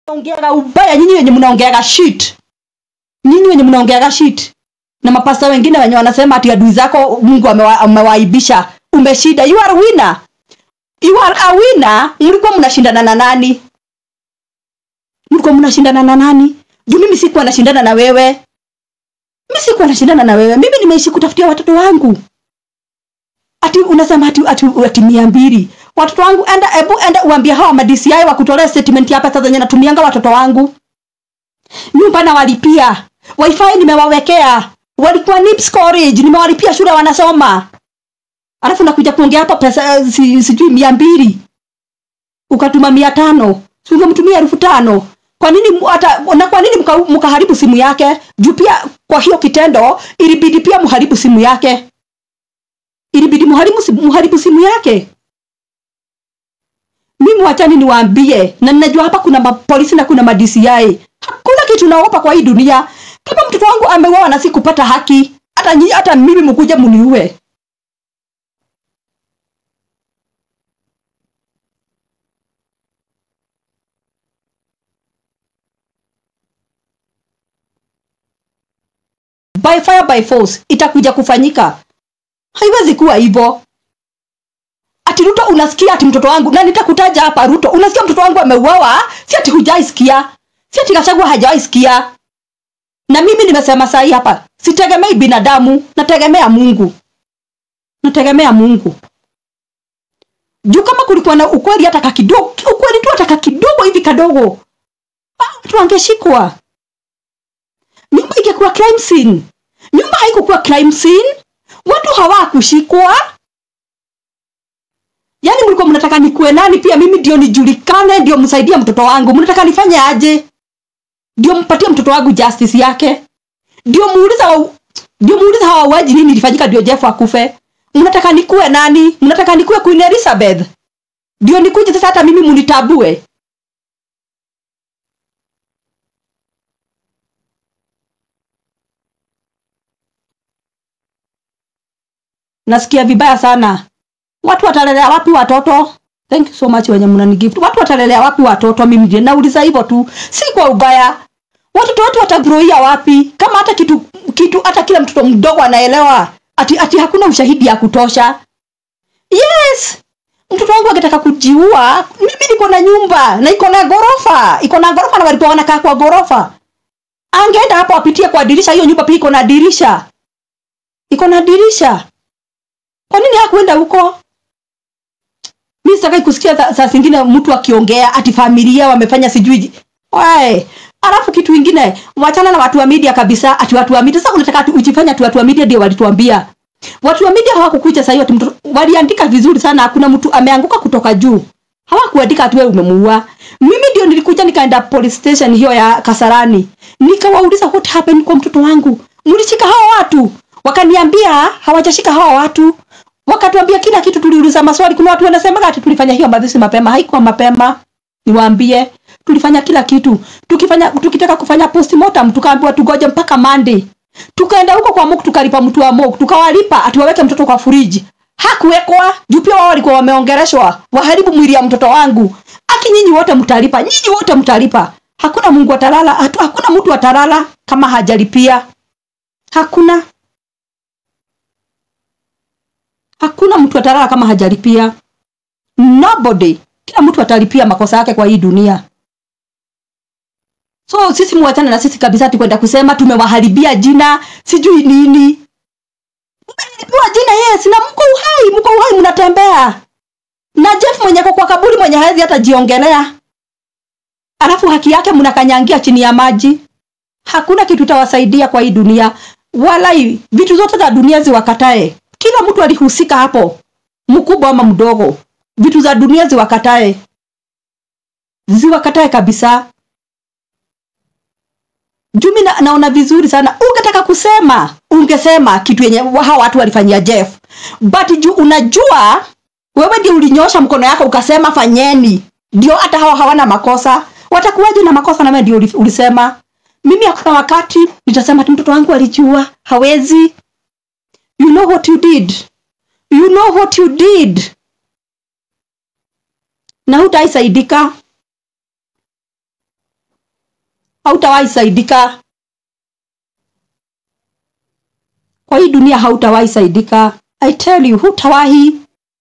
ongeaga ubaya nyinyi wenye mnaongeaga shit nyinyi wenye mnaongeaga shit na mapasta wengine wenye wanasema ati adui zako mungu amewa- amewaibisha umeshinda you are winner you are a winner mlikuwa mnashindana na nani mlikuwa mnashindana na nani juu mimi sikuwa nashindana na wewe mimi sikuwa nashindana na wewe mimi nimeishi kutafutia watoto wangu ati unasema ati, ati, ati mia mbili watoto wangu enda ebu enda uambie hawa ma DCI wakutolea statement ya pesa zenye natumianga watoto wangu nyumba nawalipia wifi nimewawekea walikuwa NIPS storage nimewalipia shule wanasoma alafu nakuja kuongea hapa pesa eh, si, sijui mia mbili ukatuma mia tano si ungemtumia elfu tano kwa nini mu- hata na kwa nini mka- mkaharibu simu yake juu pia kwa hiyo kitendo ilibidi pia mharibu simu yake ilibidi mharibu, si- mharibu simu yake mimi wachani niwaambie na ninajua hapa kuna mapolisi na kuna madci hakuna kitu naogopa kwa hii dunia kama mtoto wangu ameuawa na sikupata haki hata nyi, hata mimi mkuja muniue by fire by force itakuja kufanyika haiwezi kuwa hivyo ati ruto unasikia ati mtoto wangu na nitakutaja hapa ruto unasikia mtoto wangu ameuawa si ati hujaisikia si ati gachagua hajawaisikia na mimi nimesema sahi hapa sitegemei binadamu nategemea mungu nategemea mungu juu kama kulikuwa na ukweli hata kakidogo ukweli tu hata kakidogo hivi kadogo ah, watu wangeshikwa nyumba ingekuwa crime scene nyumba haikukuwa crime scene watu hawakushikwa yaani mlikuwa mnataka nikuwe nani pia mimi ndio nijulikane ndio msaidie mtoto wangu mnataka nifanye aje ndio mpatie mtoto wangu justice yake ndio muuliza wa- ndio muuliza hawa wauaji nini ilifanyika ndio jeff akufe mnataka nikuwe nani mnataka nikuwe queen elizabeth ndio nikuje sasa hata mimi munitabue nasikia vibaya sana watu watalelea wapi watoto thank you so much wenye mnanigift watu watalelea wapi watoto mimi ndio nauliza hivyo tu si kwa ubaya watoto wetu watagroia wapi kama hata kitu kitu hata kila mtoto mdogo anaelewa ati, ati hakuna ushahidi ya kutosha yes mtoto wangu akitaka kujiua mimi niko na nyumba na iko na ghorofa iko na ghorofa na walipo wanakaa kwa ghorofa angeenda hapo apitie kwa dirisha hiyo nyumba pia iko na dirisha iko na dirisha kwa nini hakuenda huko mi sitakai kusikia saa saa zingine mtu akiongea ati familia wamefanya sijui wae alafu kitu ingine wachana na watu wa media kabisa ati watu wa media sasa unataka ati ujifanya ati watu wa media ndio walituambia watu wa media hawakukuja sahii ati mtoto waliandika vizuri sana hakuna mtu ameanguka kutoka juu hawakuandika ati wewe umemuua mimi ndio nilikuja nikaenda police station hiyo ya kasarani nikawauliza what happened kwa mtoto wangu mlishika hawa watu wakaniambia hawajashika hawa watu wakatuambia kila kitu tuliuliza maswali kuna watu wanasema ati tulifanya hiyo mazishi mapema haikuwa mapema niwaambie tulifanya kila kitu tukifanya tukitaka kufanya postmortem tukaambiwa tugoje mpaka Monday tukaenda huko kwa MOK tukalipa mtu wa MOK tukawalipa ati waweke mtoto kwa friji hakuwekwa juu pia wao walikuwa wameongeleshwa waharibu mwili ya mtoto wangu aki nyinyi wote mtalipa nyinyi wote mtalipa hakuna Mungu atalala hatu, hakuna mtu atalala kama hajalipia hakuna hakuna mtu atalala kama hajalipia nobody kila mtu atalipia makosa yake kwa hii dunia so sisi muachane na sisi kabisa tukwenda kusema tumewaharibia jina sijui nini mmeharibiwa jina yes na mko uhai mko uhai mnatembea na jeff mwenye ako kwa kaburi mwenye hawezi hata jiongelea alafu haki yake mnakanyangia chini ya maji hakuna kitu itawasaidia kwa hii dunia walai vitu zote za dunia ziwakatae kila mtu alihusika hapo mkubwa ama mdogo vitu za dunia ziwakatae ziwakatae kabisa jumi na, naona vizuri sana ungetaka kusema ungesema kitu yenye hawa watu walifanyia jeff but juu unajua wewe ndio ulinyosha mkono yako ukasema fanyeni ndio hata hawa hawana makosa watakuwaje na makosa na wewe ndio uli- ulisema mimi hakuna wakati nitasema ati mtoto wangu alijua hawezi you know what you did you know what you did na hutaisaidika hautawahi saidika kwa hii dunia hautawahi saidika i tell you hutawahi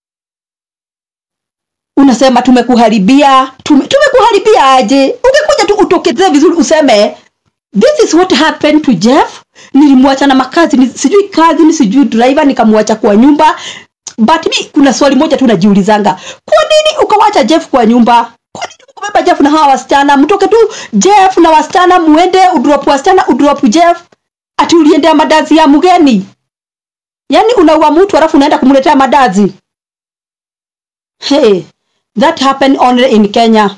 unasema tumekuharibia tume, tumekuharibia aje ungekuja tu utokezee vizuri useme this is what happened to jeff nilimwacha na makazi ni, sijui kazi ni sijui driver nikamwacha kwa nyumba but mi kuna swali moja tu najiulizanga kwa nini ukawacha jeff kwa nyumba kwa nini ukabeba jeff na hawa wasichana mtoke tu jeff na wasichana muende udrop wasichana udrop jeff ati uliendea madazi ya mgeni yaani unaua mtu alafu unaenda kumletea madazi hey that happened only in kenya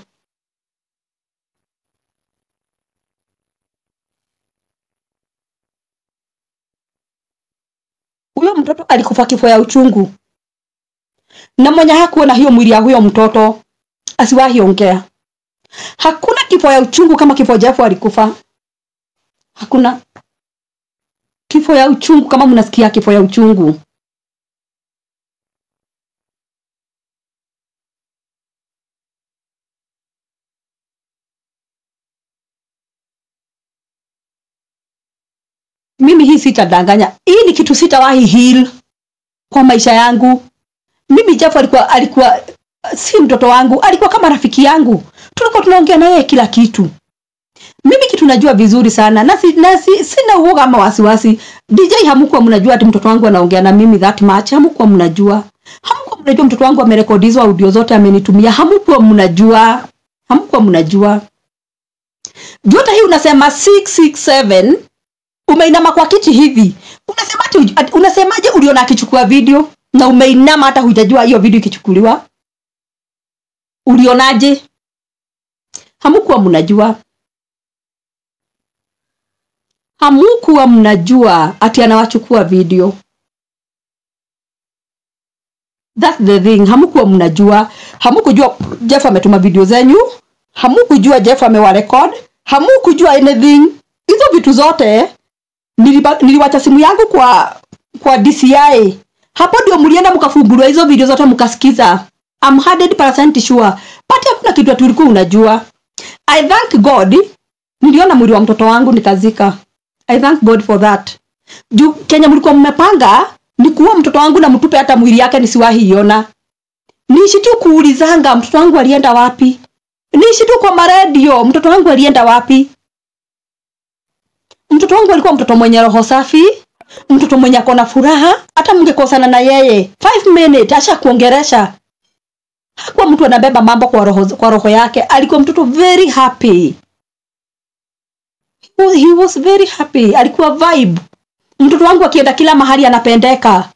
huyo mtoto alikufa kifo ya uchungu na mwenye hakuona hiyo mwili ya huyo mtoto asiwahi ongea hakuna kifo ya uchungu kama kifo Jeff alikufa hakuna kifo ya uchungu kama mnasikia kifo ya uchungu mimi hii sitadanganya hii ni kitu sitawahi heal kwa maisha yangu mimi Jeff alikuwa alikuwa si mtoto wangu alikuwa kama rafiki yangu tulikuwa tunaongea na yeye kila kitu mimi kitu najua vizuri sana na, si, na si, sina uoga ama wasiwasi dj hamkuwa mnajua ati mtoto wangu anaongea na mimi that much hamkuwa mnajua hamkuwa mnajua mtoto wangu amerekodizwa audio zote amenitumia hamkuwa mnajua hamkuwa mnajua jota hii unasema 667 umeinama kwa kiti hivi unasemaje unasemaje uliona akichukua video na umeinama hata hujajua hiyo video ikichukuliwa ulionaje hamukuwa mnajua hamukuwa mnajua ati anawachukua video That's the thing hamukuwa mnajua hamukujua jeff ametuma video zenyu hamukujua jeff amewarekod hamukujua anything hizo vitu zote niliba- niliwacha simu yangu kwa kwa dci hapo ndio mlienda mkafunguliwa hizo video zote mkasikiza I'm 100% sure but hakuna kitu ati ulikuwa unajua i thank god niliona mwili wa mtoto wangu nikazika i thank god for that juu kenya mlikuwa mmepanga ni kuua mtoto wangu na mtupe hata mwili yake nisiwahi iona niishi tu kuulizanga mtoto wangu alienda wapi niishi tu kwa maredio mtoto wangu alienda wapi mtoto wangu alikuwa mtoto mwenye roho safi mtoto mwenye akona furaha hata mngekosana na yeye five minute asha kuongeresha hakuwa mtu anabeba mambo kwa roho, kwa roho yake alikuwa mtoto very happy He was- he was very happy alikuwa vibe mtoto wangu akienda kila mahali anapendeka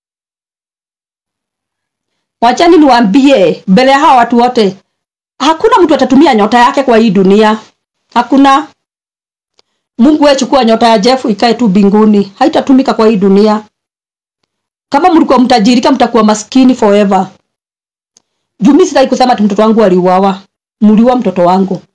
wachani niwaambie mbele ya hawa watu wote hakuna mtu atatumia nyota yake kwa hii dunia hakuna mungu we chukua nyota ya jeff ikae tu binguni haitatumika kwa hii dunia kama mlikuwa mtajirika mtakuwa maskini forever juu mi sitaki kusema ati mtoto wangu aliuawa mliua mtoto wangu